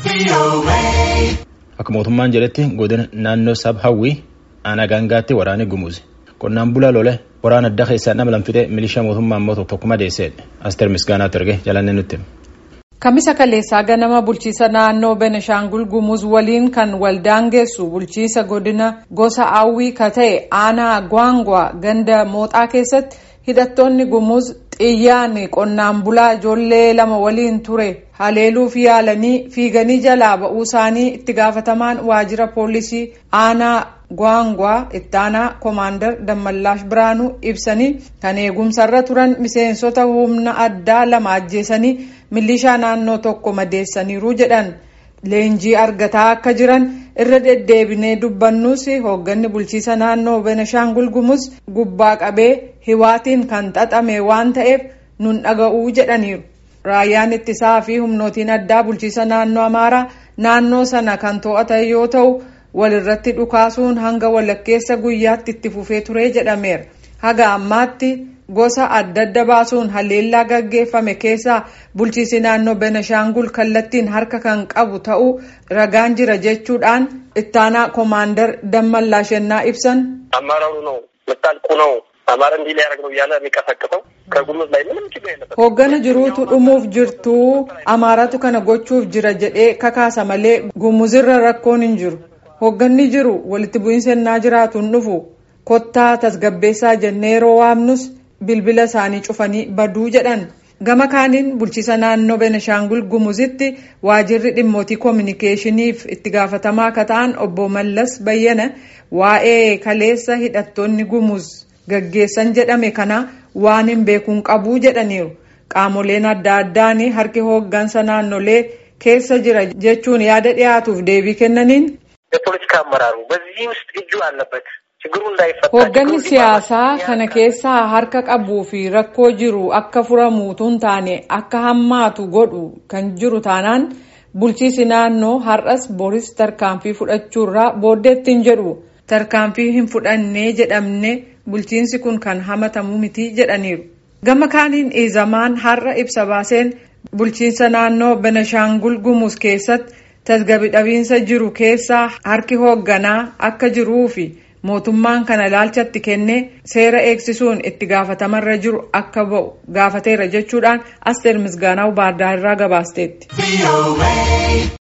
Akka mootummaan jedhetti godina naannoo sab hawwii aanaa gaangaatti waraanni gumuuze qonnaan bulaa lole waraana adda keessaa nama lamfidee milishaa mootummaa immoo tokko madeesseedha asteer misgaanaatti erge jalannee nutti. Kamisa kaleessaa ganama bulchiisa naannoo Benishaangul Gumuz waliin kan waldaangeessu bulchiisa godina gosa Awwii ka ta'e aanaa Gwaangwaa ganda mooxaa keessatti hidhattoonni Gumuz xiyyaan qonnaan bulaa ijoollee lama waliin ture haleeluuf yaalanii fiiganii jalaa ba'uu isaanii itti gaafatamaan waajjira poolisii aanaa Gwaangwaa itti aanaa koomaandar Dammallaash Biraanuu ibsanii kan eegumsarra turan miseensota humna addaa lama ajjeesanii milishaa naannoo tokko madeessaniiru jedhan leenjii argataa akka jiran irra deddeebinee dubbannus hoogganni bulchiisa naannoo Benishaangul Gumuz gubbaa qabee hiwaatiin kan xaxame waan ta'eef nun dhaga'uu jedhaniiru. Raayyaan ittisaa fi humnootiin addaa bulchiisa naannoo Amaaraa naannoo sana kan to'atan yoo ta'u walirratti dhukaasuun hanga walakkeessa guyyaatti itti fufee ture jedhameera. Haga ammaatti gosa adda adda baasuun haleellaa gaggeeffame keessaa bulchiisi naannoo Benishaangul kallattiin harka kan qabu ta'uu ragaan jira jechuudhaan ittaanaa koomaandar Dammallaashennaa ibsan. አመራሩ ነው ምታልቁ ነው አማራ እንዲህ ሊያደርግ ነው እያለ የሚቀሰቅሰው ከጉሙዝ ላይ ምንም ችግር የለበት። Hooggana jiruutu dhumuuf jirtuu amaaratu kana gochuuf jira jedhee kakaasa malee gumuzirra rakkoon hin jiru. Hoogganni jiru walitti bu'iinsa ennaa jiraatu hin dhufu. Kottaa tasgabbeessaa jennee yeroo waamnus bilbila isaanii cufanii baduu jedhan. Gama kaaniin bulchiisa naannoo Benishaangul Gumuzitti waajirri dhimmootii koominikeeshiniif itti gaafatamaa akka ta'an obbo Mallas Bayyana waa'ee kaleessa hidhattoonni Gumuz gaggeessan jedhame kana waan hin beekuun qabuu jedhaniiru. Qaamoleen adda addaan harki hooggansa naannolee keessa jira jechuun yaada dhiyaatuuf deebii kennaniin. የፖለቲካ አመራሩ በዚህ ውስጥ እጁ አለበት ችግሩ እንዳይፈታ Hoogganni siyaasaa kana keessaa harka qabuu fi rakkoo jiru akka furamuutu hin taane akka hammaatu godhu kan jiru taanaan bulchiisi naannoo har'as boris tarkaanfii fudhachuurraa booddeetti hin jedhu tarkaanfii hin fudhannee jedhamne bulchiinsi kun kan hamatamu miti jedhaniiru. Gama kaaniin iizamaan har'a ibsa baaseen bulchiinsa naannoo Benishaangul Gumuz keessatti tasgabbii dhabiinsa jiru keessaa harki hoogganaa akka jiruu fi mootummaan kana ilaalchatti kennee seera eegsisuun itti gaafatamarra jiru akka ba'u gaafateera jechuudhaan asteer misgaanaa baardaarraa gabaasteetti.